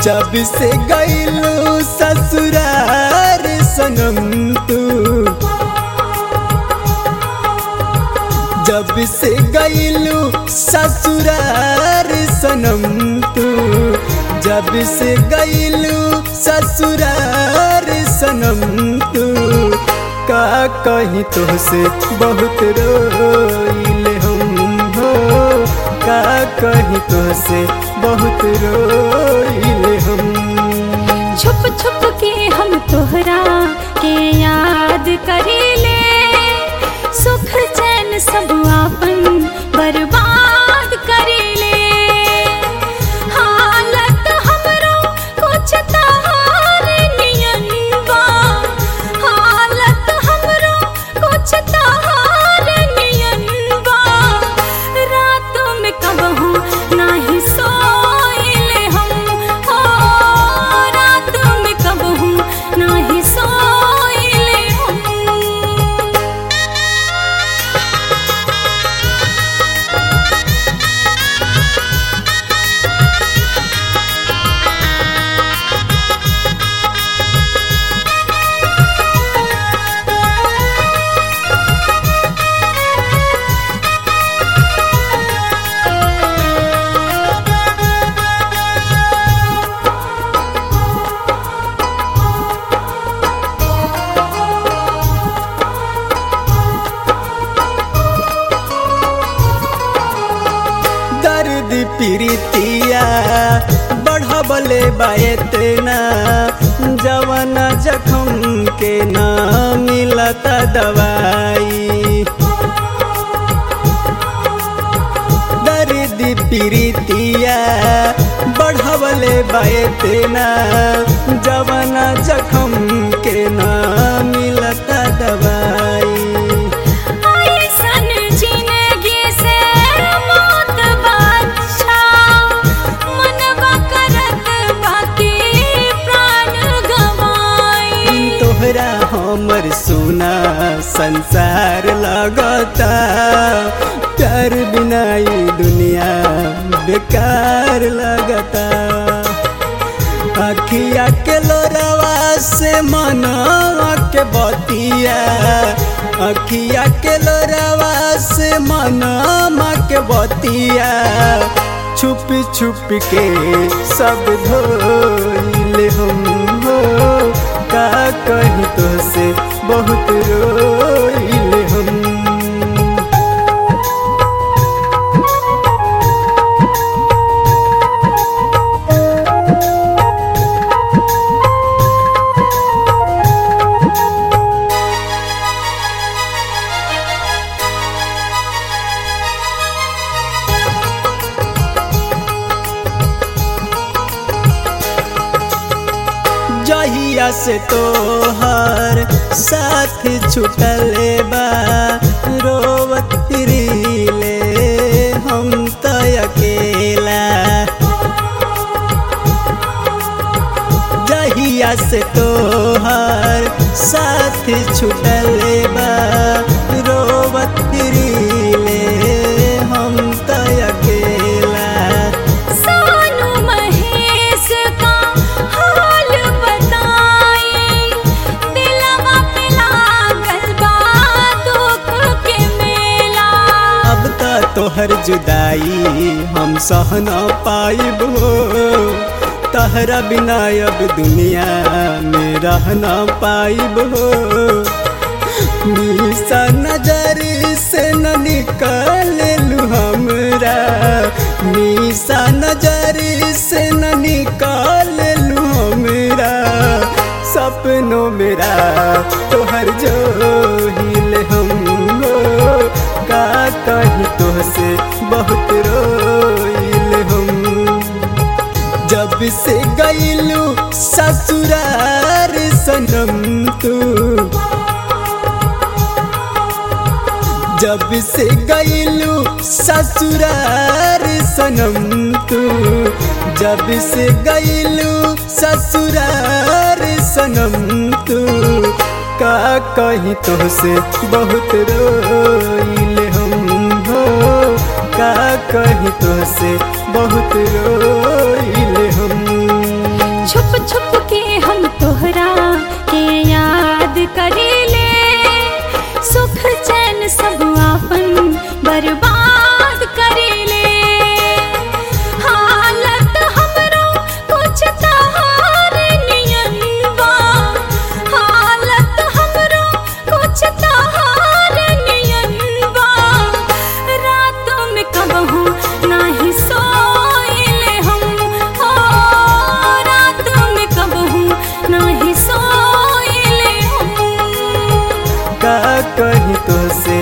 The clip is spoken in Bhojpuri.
जब से गईलू ससुरार सनम तू जब से गईलू ससुरार सनम तू जब से गईलू ससुरार सनम तू का कहीं तो से बहुत रोइले हम हो का कहीं तो से बहुत रोइले हम छुप छुप के हम तोहरा के याद करेले सुख चैन सब आपन बर्बाद करेले हालत हमरो कुछ तहार नियन बा हालत हमरो कुछ तहार नियन बा रातों में कबहू नाही सोइले हम हो रातों में कबहू नाही सोइले हम दर्द प्रीतिया बढ़बले बातना जवन जखम के ना मिलता दवाई दर्द प्रीतिया बढ़बले बातना जवन जखम के ना मिलता दवाई ऐसन जिंदगी से मौत बादशा मनवा करत बाकी प्राण गवाई तोहरा हमर सोना संसार लगता प्यार बिना ई दुनिया बेकार लगता अखिया के लोरवा से मनवा के बतिया अखिया के लोरवा से मनवा के बतिया छुप छुप के सब धोइले हम हो का कहीं तो से बहुत रोइले हम जहिया से तोहर साथ छुटल बा रोवत फिरीले हम तो अकेला जहिया से तोहर साथ छुटल बा रोवत फिरीले हम तो अकेला सोनू महेश का हाल बताई दिलवा पे लागल बा दुख के मेला अब त तोहर जुदाई हम सह न पाइब हो तहरा बिना अब दुनिया में रह न पाइब हो निशा नजर से न निकल लू हमरा निशा नजर से न निकल लू हमरा सपनों मेरा तोहर जो हिल हम हो का कहीं तो से बहुत रोइल हम जब से गईलू ससुरार सनम तू जब से गईलू ससुरार सनम तू जब से गईलू ससुरार सनम तू का कहीं तो से बहुत रोइल हम हो का कहीं तो से बहुत रोइल हम तुझसे